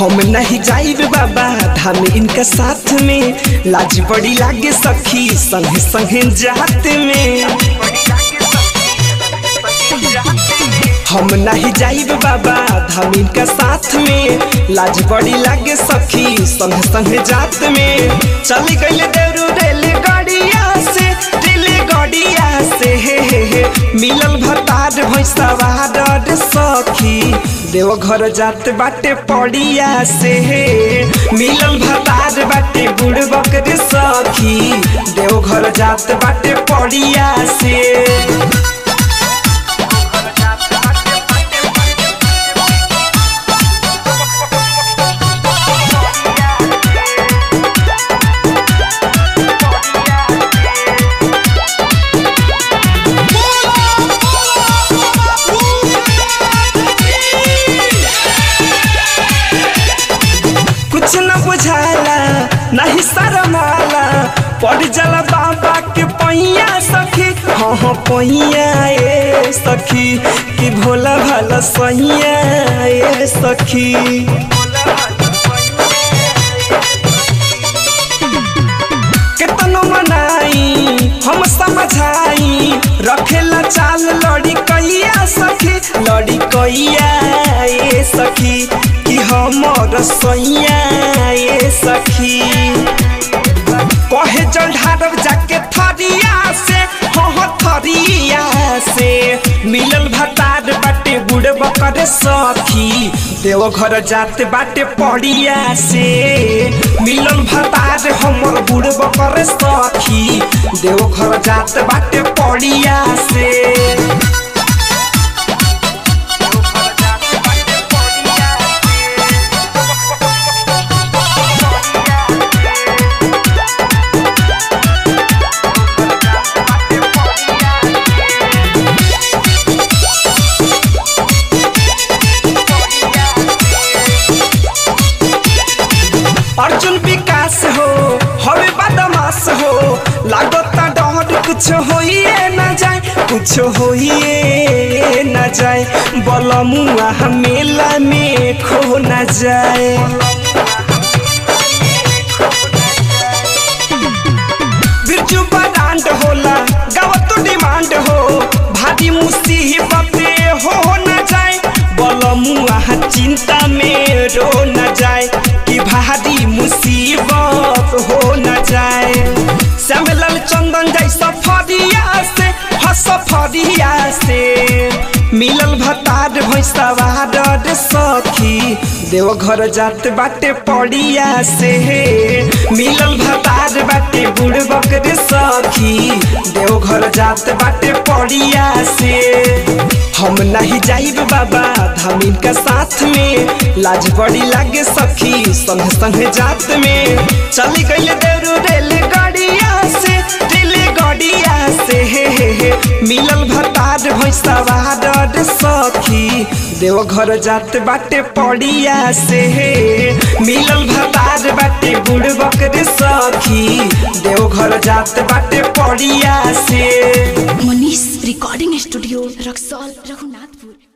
हम नहीं जाइब बाबा धाम इनका साथ में लाज बड़ी लागे सखी संगे संगे जात में हम नहीं जाइब बाबा धाम इनका साथ में लाज बड़ी लागे सखी संगे संगे जात में चल गइल देरू रेल गाड़िया से रेल गाड़िया से हे हे हे मिलल भतार भैंसवा डर सखी देवघर जात बाटे पड़िया से हे मिलल भतार बाटे बुढ़ बकरे सखी देवघर जात बाटे पड़िया से कुछ न बुझाला नहीं शरमाला पड़ जाला बाबा के पैया सखी हाँ हाँ पैया ए सखी कि भोला भाला सैया ए सखी केतनो मनाई हम समझाई रखेला चाल लड़ी कैया सखी लड़ी कैया ए सखी कि हमर सैया ए सखी कहे जल ढारब जाके थरिया से हो थरिया से मिलल भतार बाटे बुढ़ बकर सखी देव घर जाते बाटे पड़िया से मिलल भतार हमर बुढ़ बकर सखी देव घर जाते बाटे पड़िया से अर्जुन विकास हो हवे बदमाश हो लागता डर कुछ होइए न जाए कुछ होइए न जाए बलमुआ मेला में खो न जाए बिरजू बरांड होला गावत डिमांड हो भारी मुसीबत हो न जाए बलमुआ चिंता में रो न जाए कि भारी मुसीबत हो न जाए श्यामलाल चंदन जैसा फरिया से हस फरिया से मिलल भतार भैंसवा डर सखी देवघर जात बाटे पड़िया से मिलल भतार बाटे बुढ़ बकरे सखी देवघर जात बाटे पड़िया से हम नहीं जाइब बाबा धामिन का साथ में लाज बड़ी लागे सखी संग संग जात में चल गइल देरू रेल गाड़िया से रेल गाड़िया से हे हे हे मिलल भतार भैंसवा डर सखी देवघर जात बाटे पड़िया से हे मिलल भतार बाटे बुढ़ बकरे सखी देवघर जात बाटे पड़िया से मनीष रिकॉर्डिंग स्टूडियो रक्सौल रघुनाथपुर